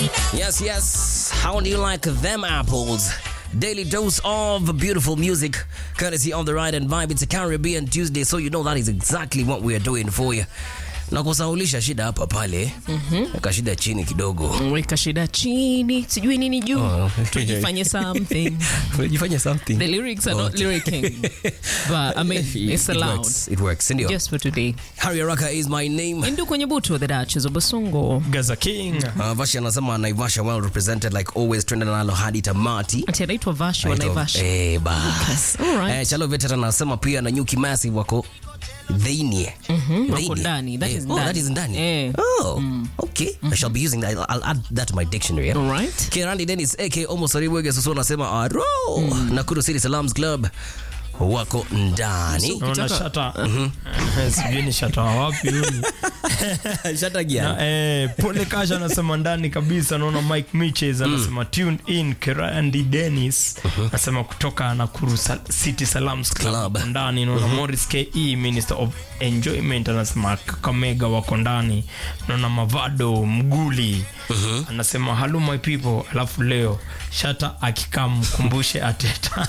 Yes, yes. How do you like them apples? Daily dose of beautiful music, courtesy of the Ride and Vibe. It's a Caribbean Tuesday, so you know that is exactly what we are doing for you. Na kusaulisha shida hapa pale, weka shida chini kidogo. weka shida chini sijui nini juu Oh. tujifanye something Jifanye something. the lyrics are not lyricking but I mean it's It allowed works. It works. Sindio? just for today Harry Araka is my name. indu kwenye butu the Duchess of Basongo Gaza King. Uh, Vashi anasema Naivasha well represented like always twende nalo hadi tamati. ati anaitwa Vashi wa Anaitwa- Naivasha Eh, bas. Alright. Eh, Chalo Veteran anasema pia na Nyuki Massive wako dhainie. wako ndani that is Oh, that is ndani. Eh. Oh, okay. I shall be using that. I'll, I'll add that to my dictionary. Yeah? Alright. Kirandi Dennis AK Almost Oriwege Susu anasema aro. Nakuru City Salams Club wako ndani. Naona shata. Sijui ni shata wa wapi huyu. Shata Na, gia. eh, Pole Kasha anasema ndani kabisa. Naona Mike Miches anasema tuned in. Kerandi Dennis anasema kutoka Nakuru Sal City Salams Club Club. wako ndani. Naona Morris KE Minister of Enjoyment anasema Kakamega wako ndani. Naona Mavado Mguli anasema hello my people, alafu leo shata akikam mkumbushe Ateta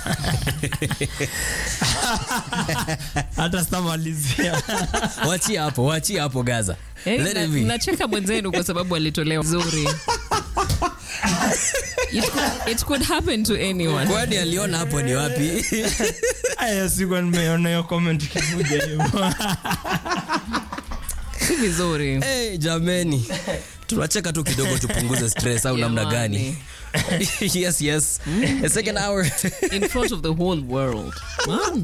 hata sitamalizia Wachia hapo, wachia hapo Gaza. Eh, Let na- it be. nacheka mwenzenu kwa sababu alitolewa vizuri it could, it could happen to anyone Kwani aliona hapo ni wapi? aya sikuwa nimeona hiyo comment ikikuja hivyo si vizuri hey, jameni. Tunacheka tu kidogo tupunguze stress au namna gani? yes, yes. A second hour. in front of the whole world Man.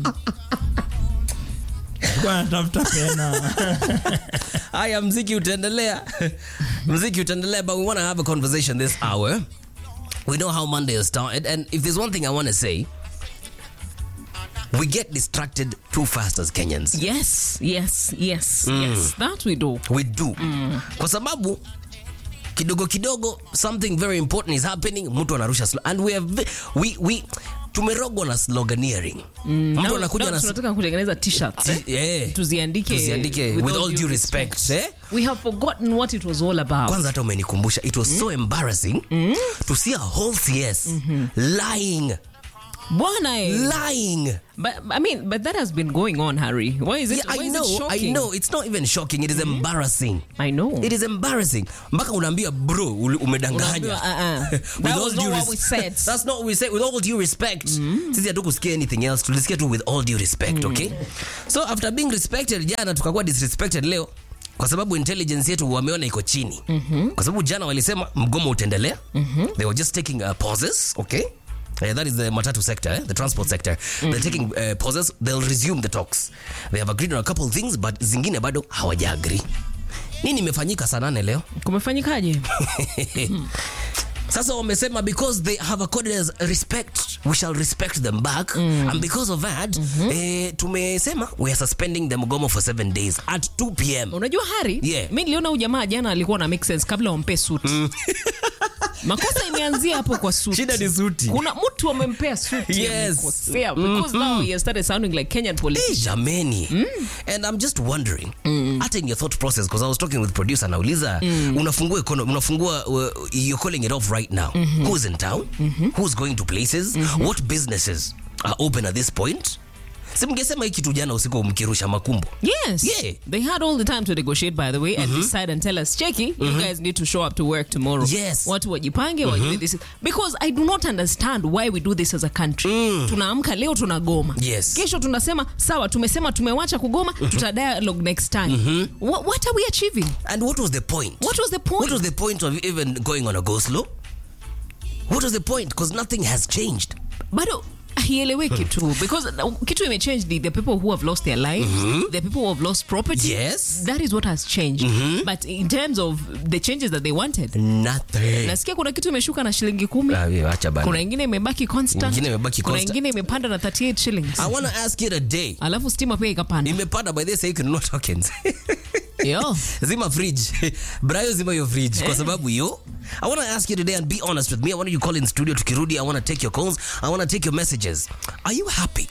Sikuwa natafuta pena Haya, mziki utaendelea, mziki utaendelea, but we want to have a conversation this hour. We know how Monday has started, and if there's one thing I want to say, we get distracted too fast as Kenyans. yes yes yes yes that we do We do, kwa sababu kidogo kidogo something very important is happening, mtu anarusha slo- and we have ve- we we tumerogwa na sloganeering. Mtu Now- anakuja now na tunataka kutengeneza t-shirts eh? yeah. tuziandike Tuziandike with all due respect, eh? we have forgotten what it was all about kwanza hata umenikumbusha it was so embarrassing to see a whole cs lying bwana eh. lying but i mean but that has been going on harry why is it, yeah, why i is know it i shocking know it's not even shocking it is embarrassing i know it is embarrassing mpaka unaambia bro uli- umedanganya Unaambiwa, uh-uh. With That all was due not what res- we said. that's not what we said with all due respect sisi hatukusikia anything else tulisikia tu with all due respect okay so after being respected jana tukakuwa disrespected leo kwa sababu intelligence yetu wameona iko chini kwa sababu jana walisema mgomo utaendelea they were just taking uh, pauses okay Uh, that is the matatu sector, eh? the transport sector. They're taking uh, pauses. They'll resume the talks. They have agreed on a couple of things, but zingine bado hawaja agree. Nini imefanyika saa nane leo? kumefanyikaje Sasa wamesema because they have accorded us respect, we shall respect them back. And because of that, eh, tumesema we are suspending the mgomo for seven days at 2 p.m. unajua hari Yeah. mi niliona huyu jamaa jana alikuwa na make sense kabla wampe suti makosa imeanzia hapo kwa suti Shida ni suti. kuna mtu amempea suti Yes. amekosea, because now he has started sounding like kenyan Eh, politicians jameni and i'm just wondering hata in your thought process because i was talking with producer nauliza unafungua economy unafungua uh, you're calling it off right now who's in town who's going to places what businesses are open at this point si mngesema hii kitu jana usiku mkirusha makumbo Yes. Yeah. They had all the time to negotiate, by the way, and decide and tell us, Cheki, you guys need to show up to work tomorrow. Yes. Watu wajipange, wajue this. is- Because I do not understand why we do this as a country. Tunaamka leo tunagoma. Yes. Kesho tunasema, sawa, tumesema tumewacha kugoma, tuta dialogue next time. What, what are we achieving? and what was the point What was the point? What was the point of even going on a go slow? What was the point? Because nothing has changed. bado haieleweki tu because uh, kitu imechange the, the people who have lost their lives the people who have lost property Yes. that is what has changed but in terms of the changes that they wanted Nothing. nasikia kuna kitu imeshuka na shilingi kumi Ah, we- acha bana. kuna ingine imebaki constant Ingine imebaki kuna constant. ingine imepanda na 38 shillings I want to ask you today. alafu stima pia ikapanda Imepanda by this, say you can not tokens. Yo. zima fridge brayo zima your fridge kwa sababu yo i want to ask you today and be honest with me i want you to call in studio tukirudi i want to take your calls i want to take your messages are you happy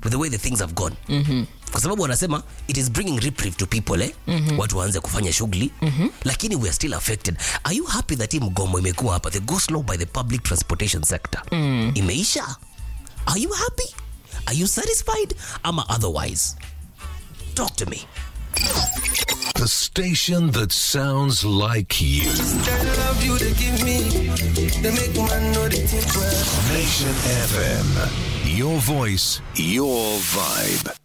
with the way the things have gone kwa sababu wanasema it is bringing reprieve to people eh? watu waanze kufanya shughuli lakini we are still affected are you happy that hii mgomo imekuwa hapa the go slow by the public transportation sector imeisha are you happy are you satisfied ama otherwise talk to me The station that sounds like you. That love you they give me, they make man know they think well. Nation FM. Your voice, your vibe.